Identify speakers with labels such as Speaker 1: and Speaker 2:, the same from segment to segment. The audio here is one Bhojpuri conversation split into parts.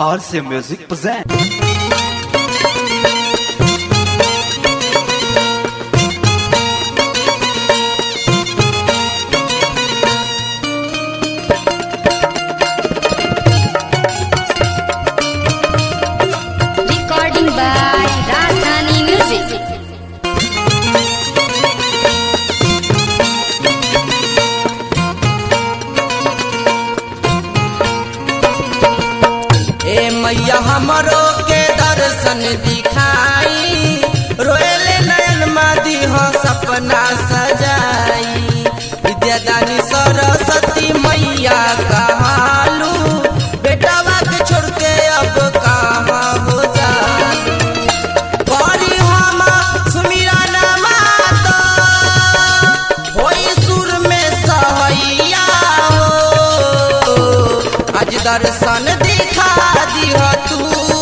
Speaker 1: RC Music present.
Speaker 2: Recording by Rajdhani Music.
Speaker 3: ए मैया हमरो के दर्शन दिखाई रोएले नयन मादी हो सपना सजाई विद्यादानी सरस्वती मैया कहालू बेटावा के छोड़ के अब कहाँ हो जालू बड़ी हम सुमिरा माता होई सुर में सहैया हो आज दर्शन दिखा दिह तू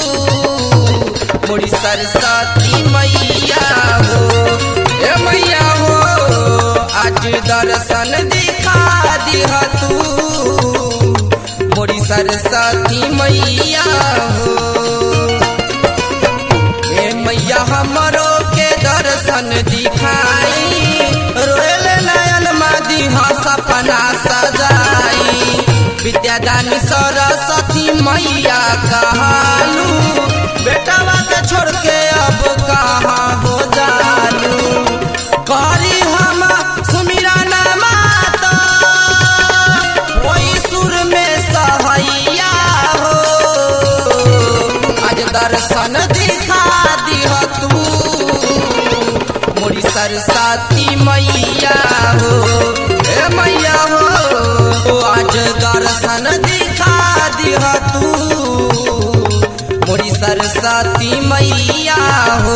Speaker 3: मोरी सरस्वती मैया हो ए मैया हो आज दर्शन दिखा दिह तू मोरी सरस्वती मैया हो ए मैया हमरो के दर्शन दिखाई रोयल नयन मादी हा सपना सजाई विद्यादानी सरस्वती मैया कहालू बेटावा के छोड़ के अब कहाँ हो जालू करी हम सुमिरा माता वही सुर में सहैया हो आज दर्शन दिखा दिह तू मोरी सरस्वती मैया हो ए मैया हो आज दर्शन दिखा दिह तू मोरी सरस्वती मैया हो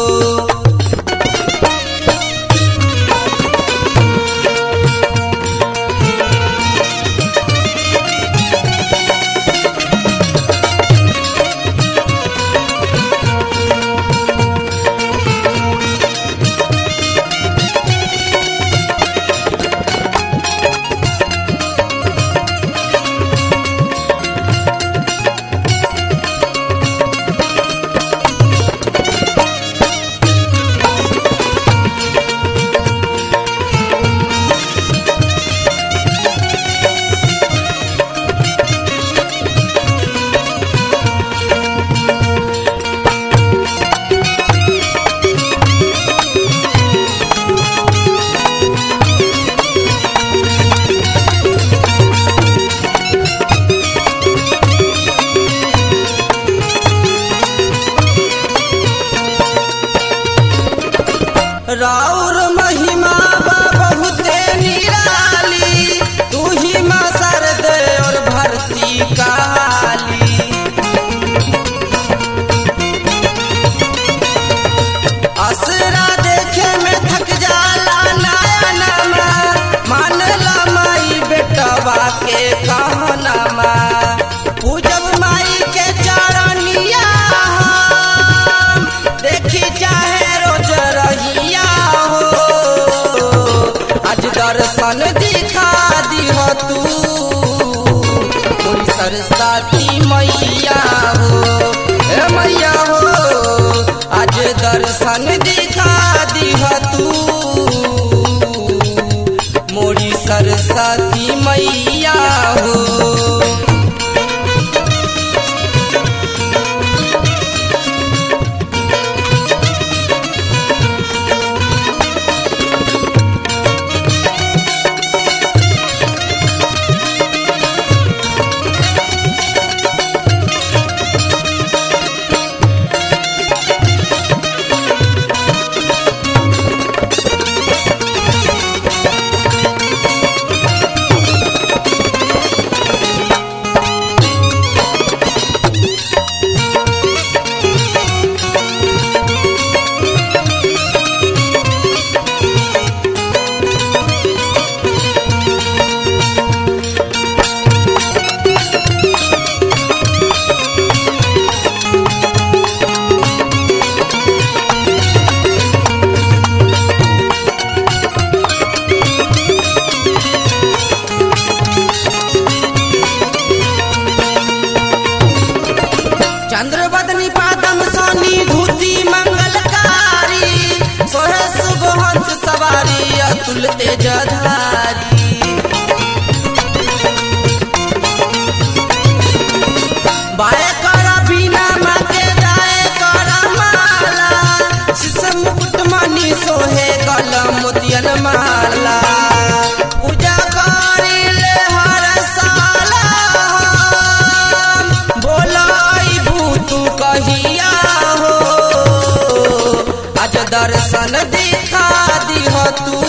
Speaker 3: राउर महिमा बा बहुते निराली तू ही माँ सरद और भरती काली असरा देखे में थक जाला नया नमा मान ला माई बेटवा के कहनमा पूजब माई के चरनिया हम, देखी चाहे रोज रहिया हो आज दर्शन दिखा दिह तू कोई सरस्वती मैया हो ए मैया हो आज दर्शन दिखा दिह तू मोरी सरस्वती मैया हो अतुल तेजधारी बाए करा बिना मांगे दाए करा माला शीशम मुकुट मणि सोहे कलम मोतियन माला पूजा करी ले हर साला बोलाई भूतू कहिया हो आज दर्शन दिखा दिह तू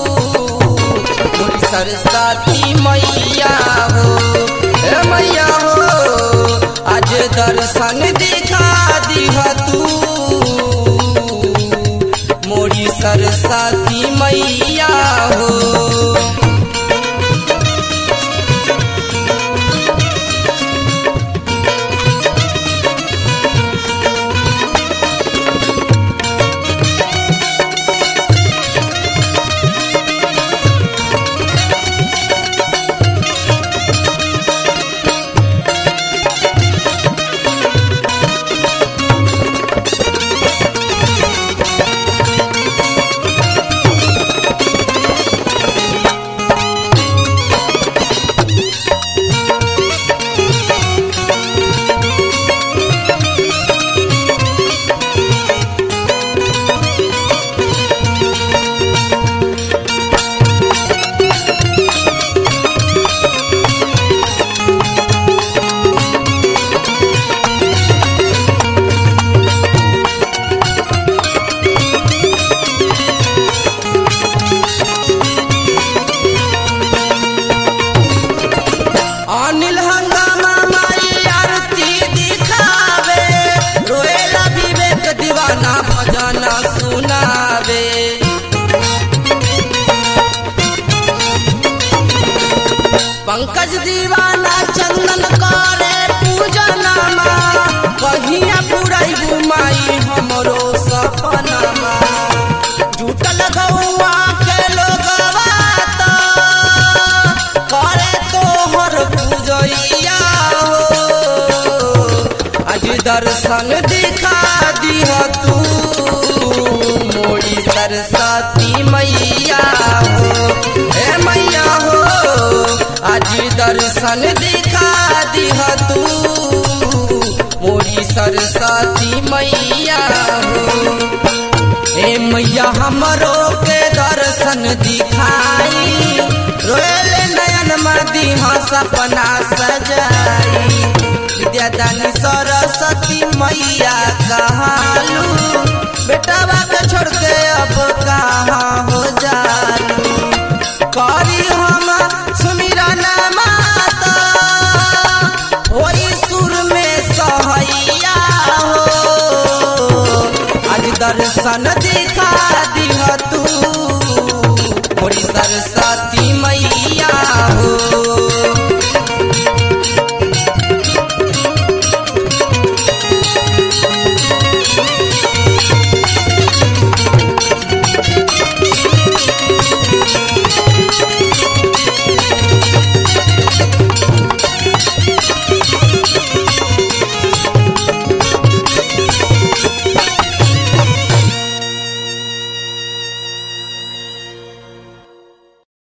Speaker 3: मोरी सरस्वती मैया हो हे मैया हो आज दर्शन दिखा दिह तू मोरी सरस्वती मैया हो अनिल हंगामा माई आरती दिखावे रोएला विवेक दीवाना भजना सुनावे पंकज दीवाना चंदन करे पूजनमा कहिया पुराई बुमाई हमरो सपनमा जुटल गौआ के लोगवा त करे तोहर पूजैया हो आज दर्शन दिखा दिह तू मोरी सरस्वती मैया हो हे मैया हो आज दर्शन दिखा दिह तू मोरी सरस्वती मैया हो हे मैया हमरो के दर्शन दिखाई रोएले नयन मदी सपना सजाई विद्यादानी सरस्वती मैया कहालू बेटा के छोड़ के अब कहाँ हो जालू करी हम सुमिरा माता होई सुर में सहैया हो आज दर्शन दिखा दिह तू